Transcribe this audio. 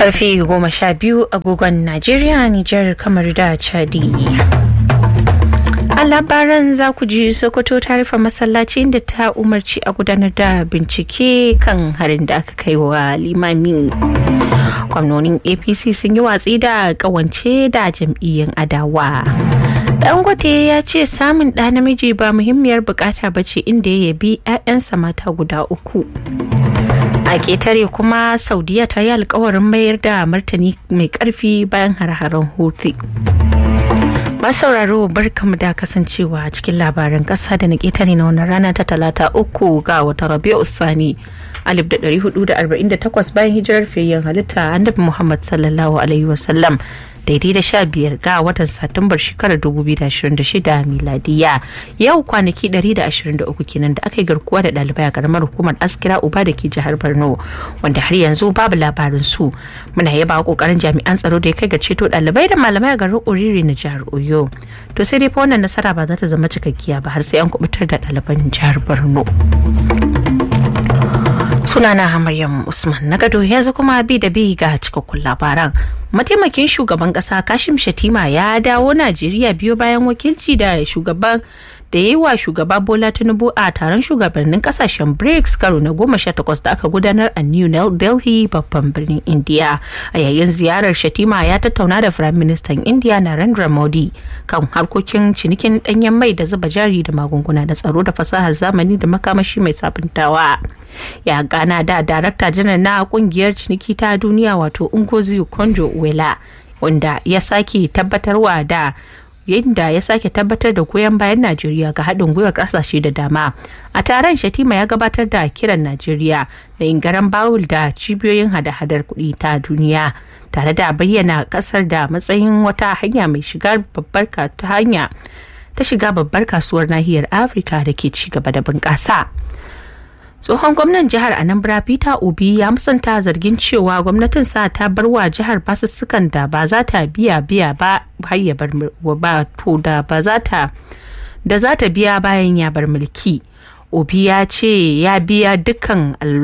karfe goma sha biyu agogon najeriya nijar kamar da chadi a labaran za ku ji sokoto ta rufe masallaci da ta umarci a gudanar da bincike kan harin da aka kai wa limami gwamnonin apc sun yi watsi da kawance da jam'iyyar adawa dangote ya ce samun ɗa namiji ba muhimmiyar bukata ba ce inda ya yabi 'ya'yansa mata guda uku a ketare kuma saudiya ta yi alkawarin mayar da martani mai karfi bayan har-haren houthi masauraro barkamu da kasancewa cikin labaran kasa da na ketare na wannan rana ta talata uku ga wata rabi'u sani alif da ɗari hudu da arba'in da takwas bayan hijirar fiyayyen halitta annabi muhammad sallallahu alaihi wasallam daidai da sha biyar ga watan satumbar shekarar 2026 miladiya yau kwanaki 123 kenan da aka yi garkuwa da ɗalibai a karamar hukumar askira uba da ke jihar borno wanda har yanzu babu labarin su muna yaba kokarin jami'an tsaro da ya kai ga ceto ɗalibai da malamai a garin oriri na jihar oyo to sai dai fa wannan nasara ba za ta zama cikakkiya ba har sai an kubutar da ɗaliban jihar borno sunana Maryam Usman na gado yanzu kuma bi da bi ga cikakkun labaran. Mataimakin shugaban kasa Kashim Shatima ya dawo Najeriya biyo bayan wakilci da shugaban da ya yi wa shugaba Bola Tinubu a taron shugabannin kasashen BRICS karo na goma sha takwas da aka gudanar a New Delhi babban birnin India. A yayin ziyarar Shatima ya tattauna da Firayim Ministan India Narendra Modi kan harkokin cinikin danyen mai da zuba jari da magunguna da tsaro da fasahar zamani da makamashi mai sabuntawa. ya gana da darakta janar na kungiyar ciniki ta duniya wato ungozi konjo wela wanda ya sake tabbatarwa da yadda ya sake tabbatar da goyon bayan najeriya ga haɗin gwiwar ƙasashe da dama a taron shatima ya gabatar da kiran najeriya da ingaran bawul da cibiyoyin hada-hadar kuɗi ta duniya tare da bayyana ƙasar da matsayin wata hanya mai shiga babbar ta hanya ta shiga babbar kasuwar nahiyar afirka da ke ci gaba da bunƙasa. tsohon gwamnan jihar anambra peter obi ya musanta zargin cewa gwamnatin sa ta bar wa jihar basussukan da ba za ta biya biya ba har ya bar ba to da ba za ta da za ta biya bayan ya bar mulki obi ya ce ya biya dukkan